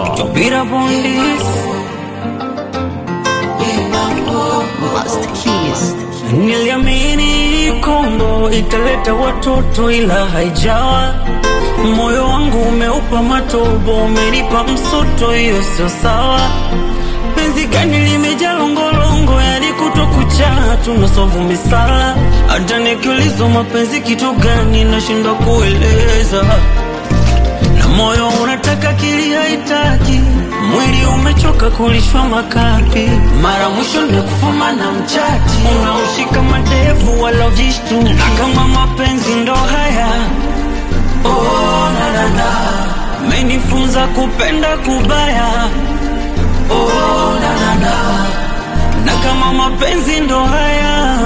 Yo beat up on this. Master Keys. Niliamini Kongo italeta watoto ila haijawa. Moyo wangu umeupa matobo, umenipa msoto, hiyo sio sawa. Penzi gani limejaa longolongo, yani kuto kucha tunasovu misala. Hata nikiulizwa mapenzi kitu gani, nashindwa kueleza na moyo unataka kili haitaki, mwili umechoka kulishwa makapi. Mara mwisho nimekufuma na mchati, unaushika madevu wala vishtu, na kama mapenzi ndo haya oh, na, na, na. Menifunza kupenda kubaya oh, na, na, na. na kama mapenzi ndo haya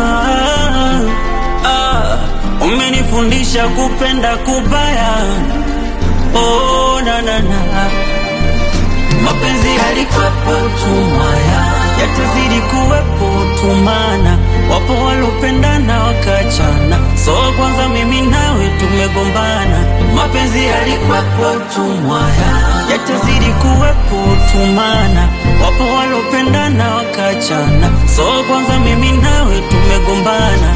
ah, umenifundisha kupenda kubaya oh, na, na, na. Mapenzi yalikuwepo tumaya, yatazidi kuwepo tumana. Wapo walopendana wakachana, so kwanza mimi nawe tumegombana. Mapenzi yalikuwepo tumaya, yatazidi kuwepo tumana. Wapo walopendana wakachana, so kwanza mimi nawe tumegombana.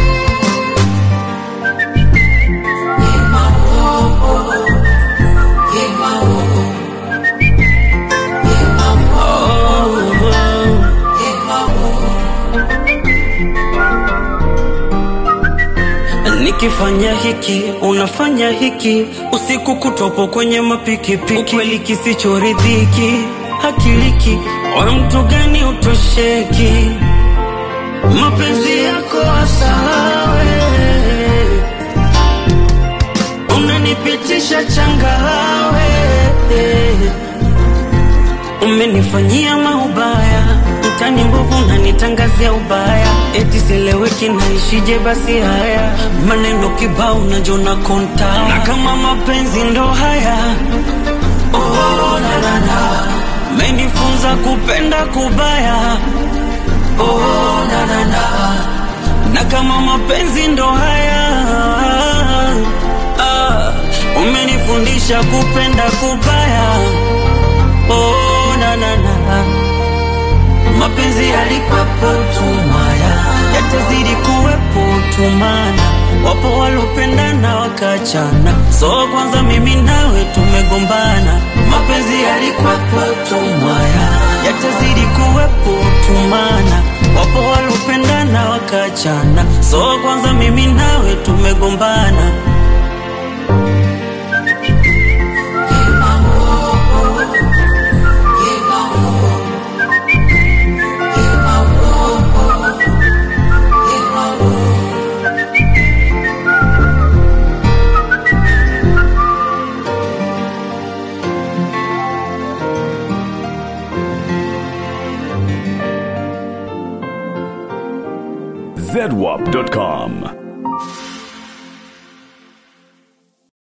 Nikifanya hiki unafanya hiki, usiku kutopo kwenye mapikipiki, ukweli kisichoridhiki hakiliki, wa mtu gani utosheki, mapenzi yako asawe, unanipitisha changawe, umenifanyia maubaya mtani mbovu nanitangazia ubaya, eti sileweki naishije? Basi haya maneno kibao najona konta, na kama mapenzi ndo haya oh, na, na, na. Menifunza kupenda kubaya oh, na, na, na. na kama mapenzi ndo haya ah, umenifundisha kupenda kubaya oh, na, na, na. Mapenzi yalikuwepo tumaya, yatazidi kuwepo tumana. Wapo walopendana wakachana, so kwanza mimi nawe tumegombana. Mapenzi yalikuwepo tumaya, yatazidi kuwepo tumana. Wapo walopendana wakachana, so kwanza mimi nawe tumegombana. zedwap.com.